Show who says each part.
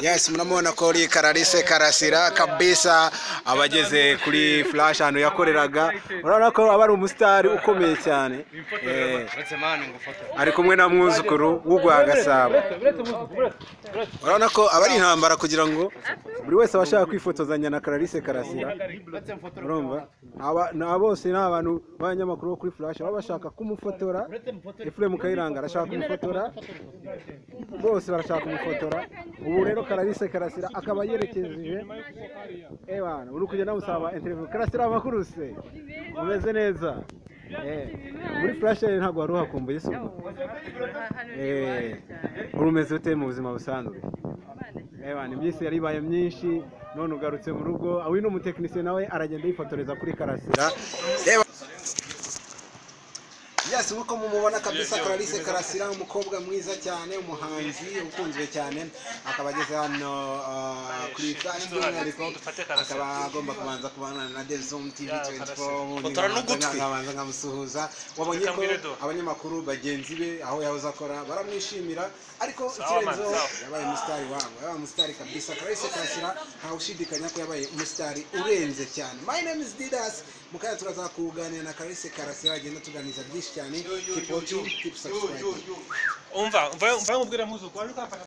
Speaker 1: yes murabona ko ari kararise karasira kabisa abageze kuri flash ahantu yakoreraga urabona ko aba ari umusitari ukomeye cyane Eh, ari kumwe na mwuzukuru w'urwa gasabo urabona ko aba ari intambara kugira ngo buri wese abashaka kwifotozanya na kararise karasira urumva aba na bose ni abantu b'abanyamakuru bo kuri flash baba bashaka kumufotora efuremu kayiranga arashaka kumufotora bose barashaka kumufotora ubu rero kararise karasira akaba yerekeje ebana uri kugenda musaba interview karasira amakuru se umeze neza Eh, muri flash ntabwo wari uhakumbuye se ubwo Eh, uri umeze ute mu buzima busanzwe Ebana, iby'isi yari ibaye myinshi none ugarutse mu rugo uyu ni umutekinisiye nawe aragenda yifotoreza kuri karasira yes nk'uko mumubona kabisa karalise karasira umukobwa mwiza cyane umuhanzi ukunzwe cyane akaba ageze hano ah, kuri flash by'umwihariko akaba agomba kubanza kubana na devzom tv 24
Speaker 2: Fotora n'ugutwi.
Speaker 1: nkabanza nkamusuhuza wabonye ko
Speaker 2: Kamwiredo.
Speaker 1: abanyamakuru bagenzi be aho yahoze akora baramwishimira ariko ikirenzeho
Speaker 2: sawa.
Speaker 1: yabaye umusitari wabo yabaye umusitari kabisa karahise kashyira ntawe ushidikanya ko yabaye umusitari urenze cyane my name is didas mukanya turaza kuganira na karahise karasira agenda tuganiriza byinshi cyane keep watching keep subscribing
Speaker 2: umva umva umva nkubwira mpuzu waje ukafata